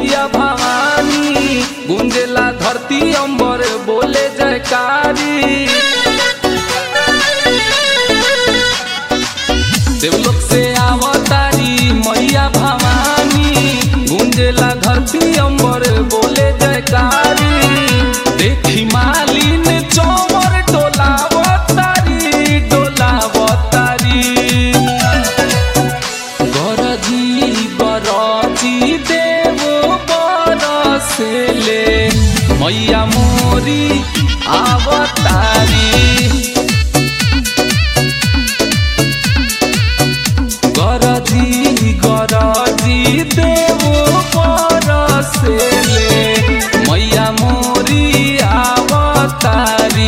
मैया भवानी गुंजेला धरती अंबर बोले जयकारी देवलोक से आवतारी मैया भवानी गुंजेला धरती अंबर बोले जयकारी देखी मालिन चौमर डोलावतारी डोलावतारी गरजी बरजी देव बरसेले मैया मोरी आवतारी गरजी गरजी देव बरसेले मैया मोरी आवतारी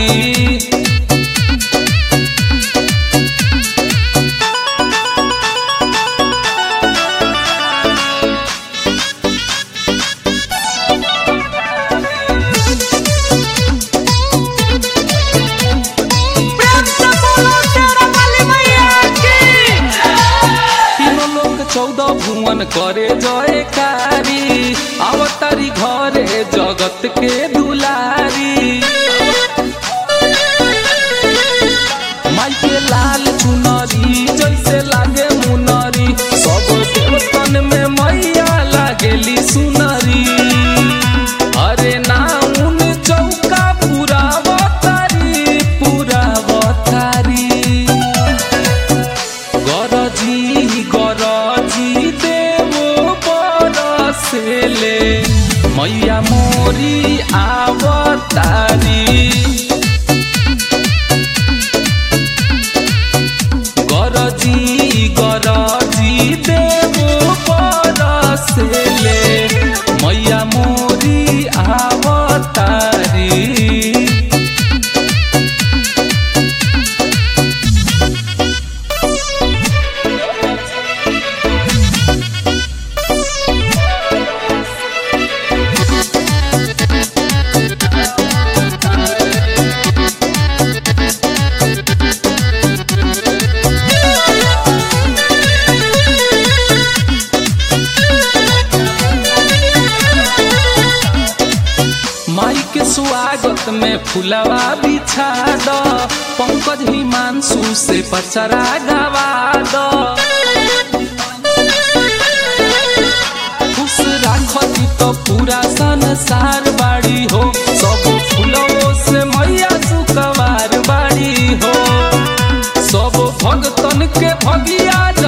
प्रेम से बोलो शेरा वाली मैया की तीनों लोग चौदह भुवन करे जयकारी अवतारी घरे जगत के दुलारी माई के लाल चुनरी जैसे लागे मुनरी सब देवतन में मैया लागेली सुनरी अरे नाउन चौका पूरा बतारी पूरा बतारी गरजी गरजी देव बरसेले मैया मोरी आवतारी गरजी गरजी देव बरसेले मैया मोरी आवतारी माई के स्वागत में फुलवा बिछा द पंकज हिमांशु से पचरा गवा द खुश राखती तो पूरा संसार बाड़ी हो सब फूलों से मैया सुकवार बाड़ी हो सब भगतन के भगिया